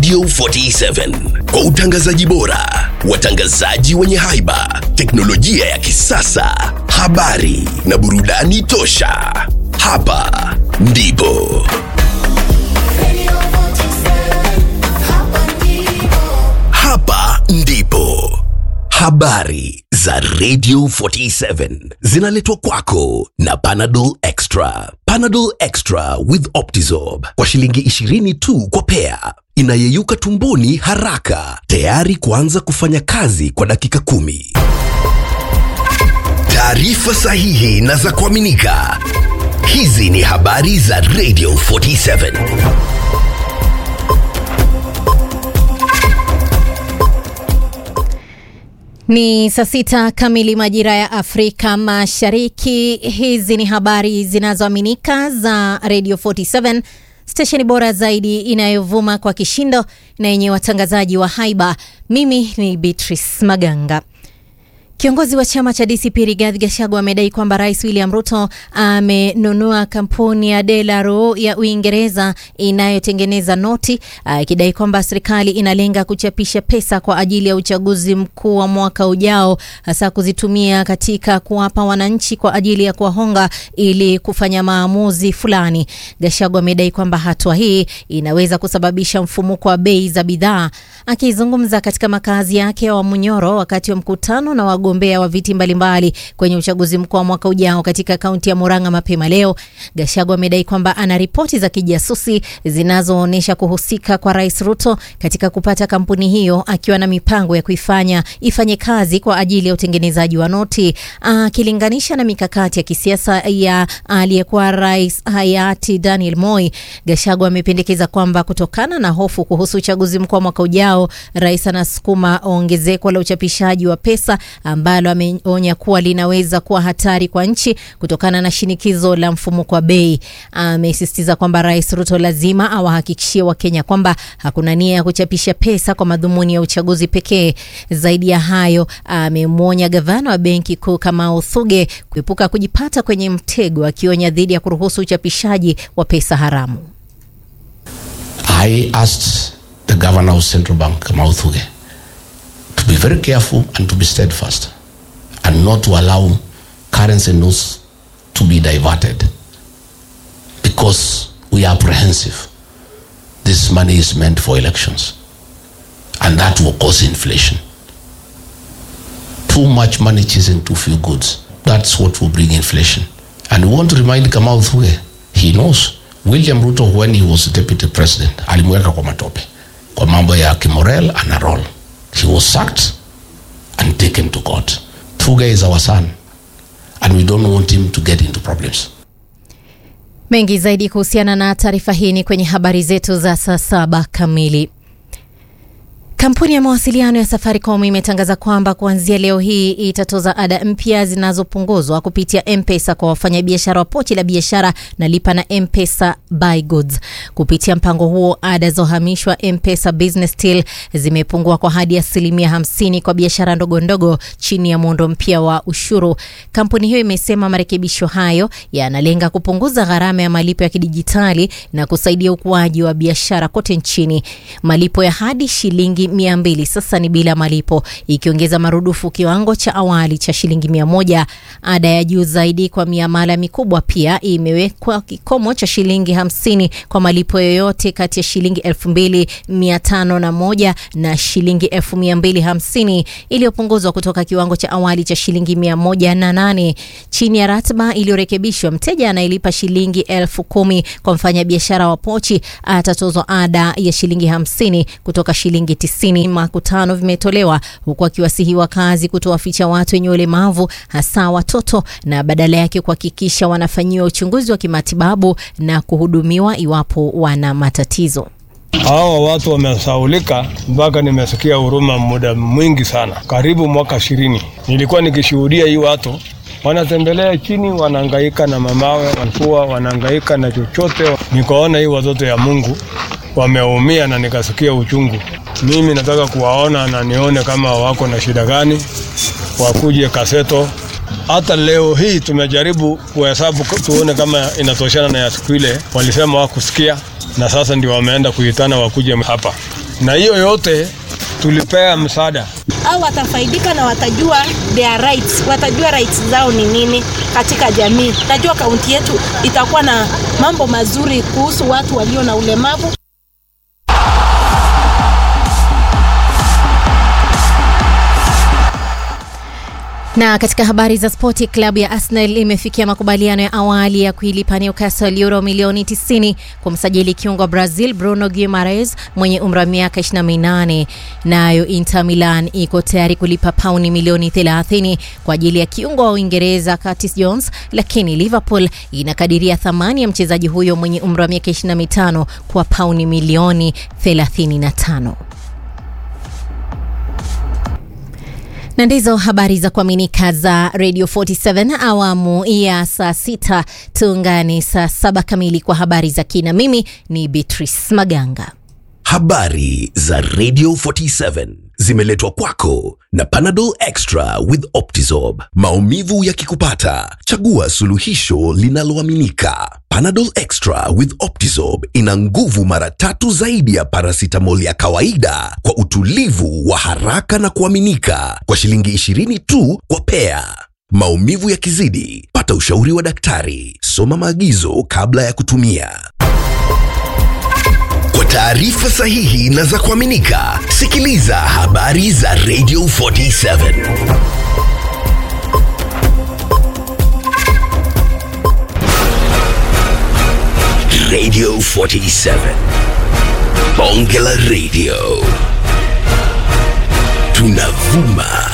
Radio 47 kwa utangazaji bora, watangazaji wenye haiba, teknolojia ya kisasa, habari na burudani tosha. Hapa ndipo hapa ndipo habari za Radio 47 zinaletwa kwako na Panadol Extra. Panadol Extra with Optizorb kwa shilingi 20 tu kwa pea, inayeyuka tumboni haraka, tayari kuanza kufanya kazi kwa dakika kumi. Taarifa sahihi na za kuaminika. Hizi ni habari za Radio 47. Ni saa sita kamili majira ya Afrika Mashariki. Hizi ni habari zinazoaminika za Radio 47, stesheni bora zaidi inayovuma kwa kishindo na yenye watangazaji wa haiba. Mimi ni Beatrice Maganga. Kiongozi wa chama cha DCP Rigathi Gachagua amedai kwamba Rais William Ruto amenunua kampuni ya Delaroe ya Uingereza inayotengeneza noti, akidai kwamba serikali inalenga kuchapisha pesa kwa ajili ya uchaguzi mkuu wa mwaka ujao, hasa kuzitumia katika kuwapa wananchi kwa ajili ya kuwahonga ili kufanya maamuzi fulani. Gachagua amedai kwamba hatua hii inaweza kusababisha mfumuko wa bei za bidhaa. Akizungumza katika makazi yake ya Wamunyoro wakati wa mkutano na wagombea wa viti mbalimbali kwenye uchaguzi mkuu wa mwaka ujao katika kaunti ya Murang'a mapema leo, Gachagua amedai kwamba ana ripoti za kijasusi zinazoonyesha kuhusika kwa Rais Ruto katika kupata kampuni hiyo, akiwa na mipango ya kuifanya ifanye kazi kwa ajili ya utengenezaji wa noti, akilinganisha na mikakati ya kisiasa ya aliyekuwa rais hayati Daniel Moi. Gachagua amependekeza kwamba kutokana na hofu kuhusu uchaguzi mkuu wa mwaka ujao, rais anasukuma ongezeko la uchapishaji wa pesa ambalo ameonya kuwa linaweza kuwa hatari kwa nchi kutokana na shinikizo la mfumuko wa bei. Amesisitiza kwamba Rais Ruto lazima awahakikishie Wakenya kwamba hakuna nia ya kuchapisha pesa kwa madhumuni ya uchaguzi pekee. Zaidi ya hayo, amemwonya gavana wa benki kuu Kamau Thuge kuepuka kujipata kwenye mtego, akionya dhidi ya kuruhusu uchapishaji wa pesa haramu. I asked the governor of central bank Kamau Thuge to be very careful and to be steadfast and not to allow currency notes to be diverted because we are apprehensive. This money is meant for elections and that will cause inflation. Too much money chasing too few goods. That's what will bring inflation. And we want to remind Kamau Thuge, he knows William Ruto when he was deputy president alimweka kwa matope kwa mambo ya kimorel ana roll he was sacked and taken to court. Thuge is our son, and we don't want him to get into problems. Mengi zaidi kuhusiana na taarifa hii ni kwenye habari zetu za saa saba kamili. Kampuni ya mawasiliano ya Safaricom imetangaza kwamba kuanzia leo hii itatoza ada mpya zinazopunguzwa kupitia M-Pesa kwa wafanyabiashara wa pochi la biashara na lipa na M-Pesa buy goods. Kupitia mpango huo, ada za uhamishwa M-Pesa Business Till zimepungua kwa hadi asilimia hamsini kwa biashara ndogo ndogo chini ya muundo mpya wa ushuru. Kampuni hiyo imesema marekebisho hayo yanalenga kupunguza gharama ya malipo ya kidijitali na kusaidia ukuaji wa biashara kote nchini. Malipo ya hadi shilingi mia mbili sasa ni bila malipo, ikiongeza marudufu kiwango cha awali cha shilingi mia moja. Ada ya juu zaidi kwa miamala mikubwa pia imewekwa kikomo cha shilingi hamsini kwa malipo yoyote kati ya shilingi elfu mbili mia tano na moja na shilingi elfu mia mbili hamsini iliyopunguzwa kutoka kiwango cha awali cha shilingi mia moja na nane. Chini ya ratiba iliyorekebishwa, mteja anayelipa shilingi elfu kumi kwa mfanyabiashara wa pochi atatozwa ada ya shilingi hamsini kutoka shilingi tisini. Makutano vimetolewa huku akiwasihi wakazi kutowaficha watu wenye ulemavu hasa watoto na badala yake kuhakikisha wanafanyiwa uchunguzi wa kimatibabu na kuhudumiwa iwapo wana matatizo. Hawa watu wamesaulika mpaka nimesikia huruma muda mwingi sana, karibu mwaka ishirini. Nilikuwa nikishuhudia hii watu wanatembelea chini, wanahangaika na mamawe, walikuwa wanahangaika na chochote. Nikaona hii watoto ya Mungu wameumia na nikasikia uchungu. Mimi nataka kuwaona na nione kama wako na shida gani, wakuje Kaseto. Hata leo hii tumejaribu kuhesabu tuone kama inatoshana na ya siku ile, walisema wakusikia, na sasa ndio wameenda kuitana wakuje hapa. na hiyo yote tulipea msaada. au watafaidika na watajua their rights, watajua rights zao ni nini katika jamii. Najua kaunti yetu itakuwa na mambo mazuri kuhusu watu walio na ulemavu. Na katika habari za spoti, klabu ya Arsenal imefikia makubaliano ya awali ya kuilipa Newcastle euro milioni 90 kumsajili kiungo wa Brazil Bruno Guimaraes mwenye umri wa miaka 28. Nayo Inter Milan iko tayari kulipa pauni milioni 30 kwa ajili ya kiungo wa Uingereza Curtis Jones, lakini Liverpool inakadiria thamani ya mchezaji huyo mwenye umri wa miaka 25 kwa pauni milioni 35. na ndizo habari za kuaminika za Radio 47 awamu ya saa sita. Tuungane saa saba kamili kwa habari za kina. Mimi ni Beatrice Maganga. Habari za Radio 47 zimeletwa kwako na Panadol Extra with Optizorb. Maumivu yakikupata, chagua suluhisho linaloaminika. Panadol Extra with Optizorb ina nguvu mara tatu zaidi ya paracetamol ya kawaida kwa utulivu wa haraka na kuaminika kwa shilingi 20 tu kwa pea. Maumivu yakizidi, pata ushauri wa daktari. Soma maagizo kabla ya kutumia. Kwa taarifa sahihi na za kuaminika, sikiliza habari za Radio 47. Radio 47. Bonge la Radio. Tunavuma